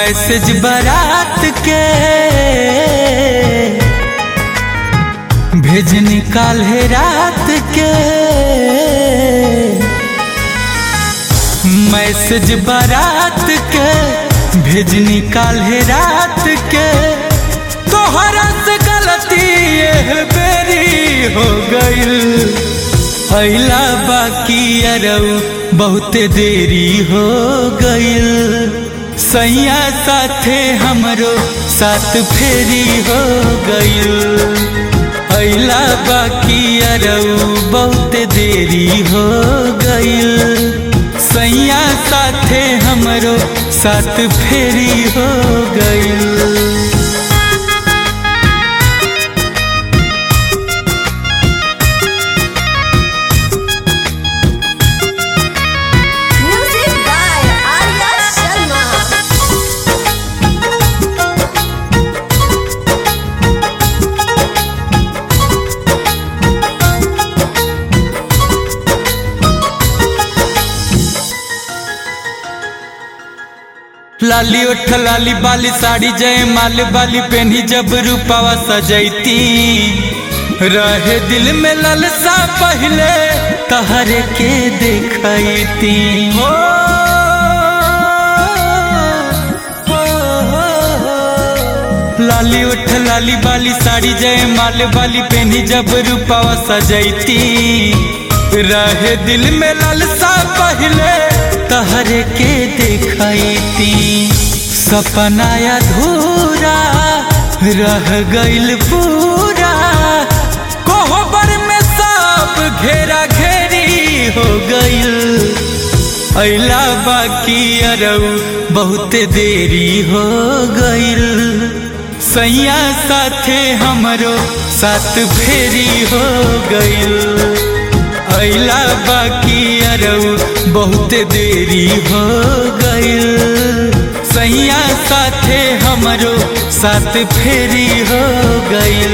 Message बारात के भेज निकाल है रात के मैसेज बारात के भेज निकाल है रात के तोहरा से गलती ये बेरी हो गईल अइला बाकी अरऊ बहुते देरी हो गईल सैया साथे हमरो साथ फेरी हो गईल अइला बाकी अरऊ बहुते देरी हो गईल सैया साथे हमरो साथ फेरी हो गईल Music by Arya Sharma. लाली उठ लाली बाली साड़ी जय माल बाली पहनी जब रूपावा सजैती रहे दिल में ललसा पहले तहरे के देखती हो लाली उठ लाली बाली साड़ी जय माल बाली पहनी जब रूपावा सजैती रहे दिल में ललसा पहले तहरे के देखती सपना अधूरा रह गइल पूरा कोहबर में सब घेरा घेरी हो गइल अइला बाकी अरऊ बहुते देरी हो गइल सैया साथे हमरो साथ फेरी हो गइल अइला बाकी अरऊ बहुते देरी हो गइल सैया साथे हमरो साथ फेरी हो गइल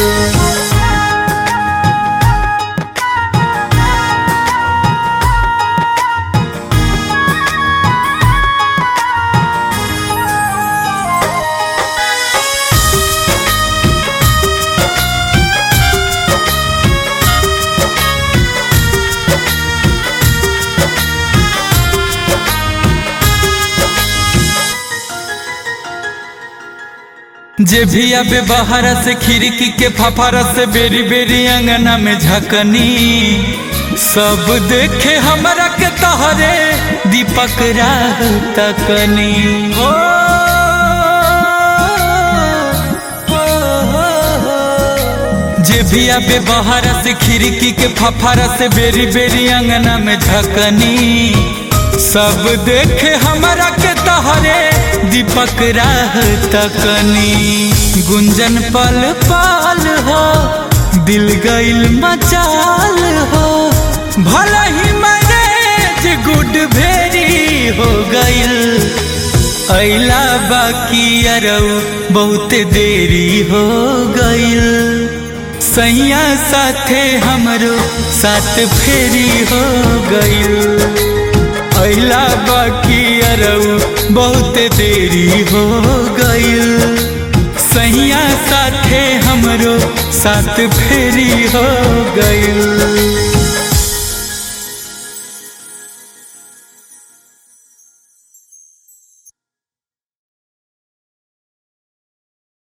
जे भी अबे बाहर से खिड़की के फफारा से बेरी बेरी अंगना में झकनी सब देखे हमरा के तहरे दीपक राह तकनी हो जे भी अबे बाहर से खिड़की के फफारा से बेरी बेरी अंगना में झकनी सब देखे हमरा के तहरे दीपक राह तकनी गुंजन पल पाल हो दिल गइल मचाल हो भला ही मैनेज गुड भेरी हो गइल अइला बाकी अरऊ बहुते देरी हो गइल सैया साथे हमरो साथ फेरी हो गइल अइला बाकी अरऊ बहुत देरी हो गइल सैया साथे हमरो साथ फेरी हो गइल